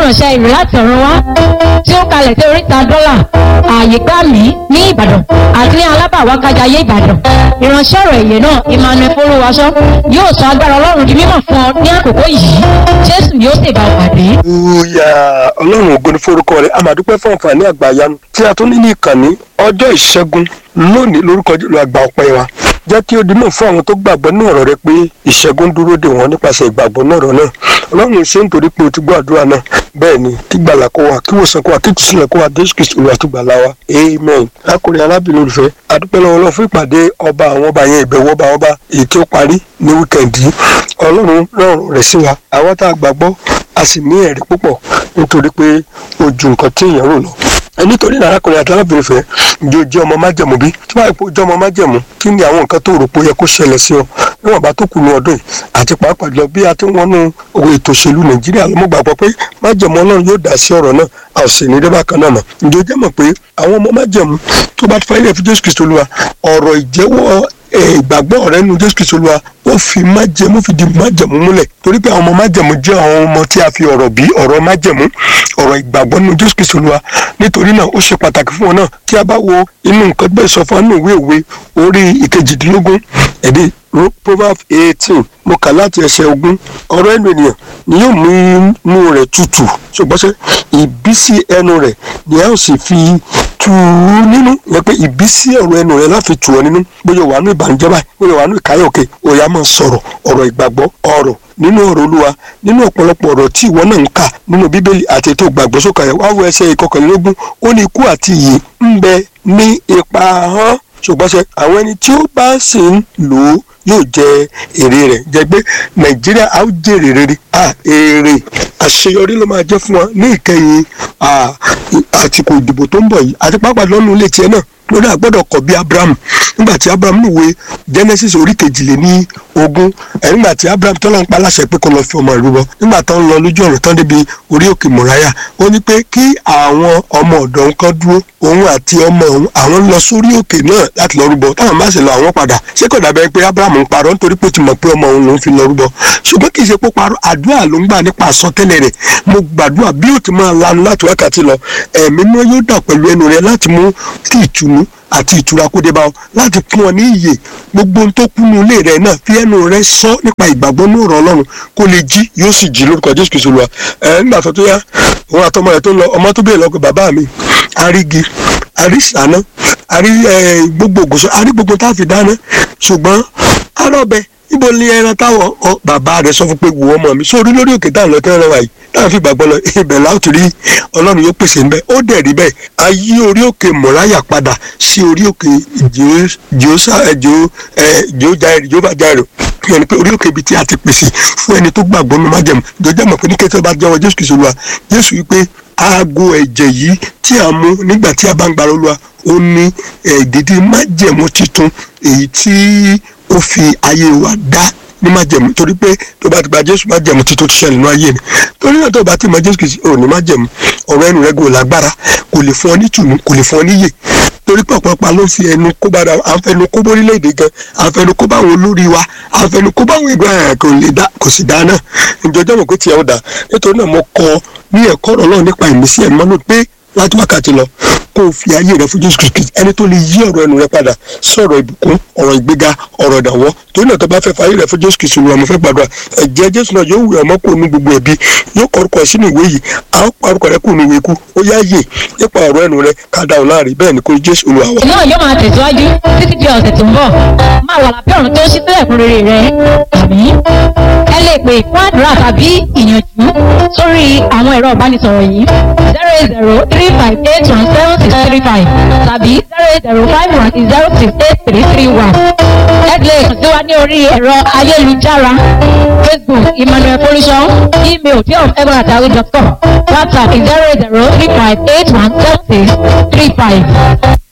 ìránṣẹ́ ìrìn láti ọ̀run wá tí ó kalẹ̀ sí oríta dọ́là ààyè gbà mí ní ìbàdàn àti ní alábàwákájayé ìbàdàn ìránṣẹ́ ọ̀rọ̀ èyẹ náà emmanuel folúwaṣọ yóò sọ agbára ọlọ́run di mímọ̀ fún ọ ní àkókò yìí jésù yóò sì bá ọ pàdé. Hallelujah ọlọ́run ògo ni forúkọ rẹ̀ a máa dúpẹ́ fún àǹfààní àgbàyanu tí a tún ní ní ìkànnì ọjọ́ ìṣẹ́gun lónìí lórúkọ Jésù àgbà ọpẹ́ wa jẹ́ kí ó di náà fún àwọn tó gbàgbọ́ ní ọ̀rọ̀ rẹ pé ìṣẹ́gun dúró dè wọ́n nípasẹ̀ ìgbàgbọ́ náà ọ̀rọ̀ náà ọlọ́run ṣe ń torí pé o ti gbọ́ àdúrà náà bẹ́ẹ̀ ni kí gbàlà kó wa kí wòsàn kó wa kí tùsílẹ̀ kó wa Jésù Kristi Olúwa tó gbàlà wa amen lákùnrin arábìnrin olùfẹ́ adúpẹ́ lọ́wọ́ ọlọ́run fún ìpàdé ọba àwọn ọba yẹn ìbẹ̀wò ọba ọba èyí tí ó parí ní wíkẹ̀ndì ọlọ́run rọrùn rẹ̀ sí wa àwọn tá a gbàgbọ́ a sì ní ẹ̀rí púpọ̀ nítorí pé ó ju nǹkan tí èèyàn rò lọ nítorí náà arákùnrin àti arábìnrin fẹ́ ǹjẹ́ o jẹ́ ọmọ májẹ̀mú bí tí wàá pò jẹ́ ọmọ májẹ̀mú kí ni àwọn nǹkan tó rò pé ó yẹ kó ṣẹlẹ̀ sí ọ níwọ̀n bá tó kù ní ọdún yìí àti pàápàá jùlọ bí a ti ń wọnú owó ètò òṣèlú nàìjíríà ló mọ̀ gbàgbọ́ pé májẹ̀mú ọlọ́run yóò dá sí ọ̀rọ̀ náà a ò sì ní débà kan náà mọ̀ ǹjẹ́ o jẹ́ mọ̀ pé àwọn ọmọ májẹ̀mú tó bá ti fa ilé ẹ̀fí jésù kristu olúwa ọ̀rọ̀ ìjẹ́wọ́ ìgbàgbọ́ rẹ nu jésù kristu olúwa ó fi májẹ̀mú fi di májẹ̀mú múlẹ̀ torí pé àwọn ọmọ májẹ̀mú jẹ́ àwọn ọmọ tí a fi ọ̀rọ̀ bí ọ̀rọ̀ májẹ̀mú ọ̀rọ̀ ìgbàgbọ́ nu jésù kristu olúwa nítorí náà ó ṣe pàtàkì fún wọn náà tí a bá wo inú nǹkan bẹ́ẹ̀ sọ fún inú ìwé òwe orí ìkejìdínlógún ẹ̀dí proverb eighteen mo kà láti ẹsẹ̀ ogún ọ̀rọ̀ ẹnu ènìyàn ni yóò mú inú rẹ̀ tutù ṣùgbọ́n ṣe ìbísí ẹnu rẹ̀ ni a ó sì fi tù ú nínú yẹ pé ìbísí ọ̀rọ̀ ẹnu rẹ̀ láfi tù ọ́ nínú bóyá wà nù ìbànújẹ́ báyìí bóyá wà nù ìkáyọ̀ òkè òyà máa sọ̀rọ̀ ọ̀rọ̀ ìgbàgbọ́ ọ̀rọ̀ nínú ọ̀rọ̀ olúwa nínú ọ̀pọ̀lọpọ̀ ọ̀rọ̀ tí ìwọ náà ń kà nínú bíbélì àti ètò ìgbàgbọ́ sókà yẹn wá wo ẹsẹ̀ ìkọkànlélógún ó ní ikú àti ìyè ń bẹ ní ipa hàn ṣùgbọ́n ṣe àwọn ẹni tí ó bá sì ń lò ó yóò jẹ èrè rẹ̀ jẹ́ pé nàìjíríà á jèrè rere à èrè àṣeyọrí ló máa jẹ́ fún wa ní ìkẹyìn àsìkò ìdìbò tó ń bọ̀ yìí àti pàápàá lọ́nu ilé tiẹ̀ náà lórí àgbọ́dọ̀ kọ̀ bí abraham nígbà tí abraham níwèé genesis orí kejìlé ní ogún ẹ̀ nígbà tí abraham tọ́lá ń pa láṣẹ pé kó lọ fi ọmọ ìrúbọ nígbà tó ń lọ lójú ọ̀rọ̀ tán débi orí òkè mọ̀ráyà ó ní pé kí àwọn ọmọ ọ̀dọ́ nǹkan dúró òun àti ọmọ òun àwọn ń lọ sórí òkè náà láti lọ rúbọ táwọn bá sì lọ àwọn padà ṣé kò dàbẹ́ pé abraham ń parọ́ nítorí pé ó ti mọ̀ pé ọmọ òun lòún fi lọ rúbọ ṣùgbọ́n kì í ṣe pé parọ́ àdúrà ló ń gbà nípa àsọtẹ́lẹ̀ rẹ̀ mo gbàdúrà bí ó ti máa lanu láti wákàtí lọ ẹ̀mí mọ́ yóò dà pẹ̀lú ẹnu rẹ̀ láti mú kí ìtùnú àti ìtura kó dé bá ọ láti fún ọ ní iyè gbogbo ohun tó kúnnú ilé rẹ náà fi ẹnu rẹ sọ nípa ìgbàgbọ́ ní ọ̀rọ̀ ọlọ́run kó lè jí yóò sì jí lórúkọ jésù kìí ṣolúwa ẹ nígbà tó tó yá òun àtọmọ rẹ tó ń lọ ọmọ tó bèèrè lọkọ bàbá mi arígi arísàná arí gbogbo ògùsọ arí gbogbo tá a fi dáná ṣùgbọ́n arọ́bẹ níbo ni ẹran táwọn bàbá rẹ sọ fún pé wò ọmọ mi sórí lórí òkè táwọn lọ tẹ́lẹ̀ wáyé táwọn fi gbàgbọ́ lọ ibẹ̀ láti rí ọlọ́run yóò pèsè ń bẹ́ ó dẹ̀ rí bẹ́ẹ̀ a yí orí òkè mọ̀ráyà padà sí orí òkè jehova jairo yẹn pé orí òkè ibi tí a ti pèsè fún ẹni tó gbàgbọ́ ní májẹ̀mú ìjọba mọ̀ pé ní kẹ́tọ́ bá jẹ́wọ́ jésù kìí ṣolúwa jésù wípé aago ẹ̀jẹ̀ yìí tí a mú nígbà tí a bá ń gbàrọ̀ olúwa ó ní ìdídí májẹ̀mú titun èyí tí ó fi ayé wa dá ní májẹ̀mú torí pé tó bá ti gba jésù májẹ̀mú títún ti ṣẹlẹ̀ nínú ayé ni torí náà tó bá ti mọ jésù kìí ò ní májẹ̀mú ọ̀rọ̀ ẹnu rẹ kò lágbára kò lè fún ọ ní tùnú kò lè fún ọ níyè torí pé ọ̀pọ̀lọpọ̀ ló ń fi ẹnu kó bá à ń fẹnu kó bórílẹ̀-èdè gan à ń fẹnu kó bá àwọn olórí wa à ń fẹnu kó bá àwọn ìgbà ẹ̀ kò lè dá kò sì dá náà ìjọjọ́ mọ̀ pé tiẹ̀ ó dá nítorí náà mo kọ́ ní ẹ̀kọ́ ọ̀rọ̀ náà nípa ìmísí ẹ̀ mọ́nú pé láti wákàtí lọ kó o fi ayé rẹ fún jésù kristu ẹni tó lè yí ọ̀rọ̀ ẹnu rẹ padà sọ̀rọ̀ ìbùkún ọ̀rọ̀ ìgbéga ọ̀rọ̀ ìdàwọ́ torí náà tó bá fẹ́ fa ayé rẹ fún jésù kristu lọ mo fẹ́ gbàdúrà ẹ̀jẹ̀ jésù náà yóò wẹ̀ ọmọ kó nu gbogbo ẹ̀bi yóò kọ orúkọ sínú ìwé yìí a ó pa orúkọ rẹ kó nu ìwé kú ó yá yè nípa ọ̀rọ̀ ẹnu rẹ ká dá òun láàrin bẹ́ẹ̀ ni kó jésù olúwa wa. náà yóò máa tẹ̀síwájú títí di ọ̀sẹ̀ tó ń bọ̀ máa wà lábẹ́ ọ̀run tó ń ṣí sílẹ̀ fún rere rẹ àmì ẹ lè pè fún àdúrà tàbí ìyànjú sórí àwọn ẹ̀rọ ìbánisọ̀rọ̀ yìí zero eight zero three five eight one seven six three five tàbí zero eight zero five one zero six eight three three one. ẹ lè kàn sí wa ní orí ẹ̀rọ ayélujára facebook emmanuel pollution email diof.egbonatawi.com whatsapp zero eight zero three five eight one seven six three five.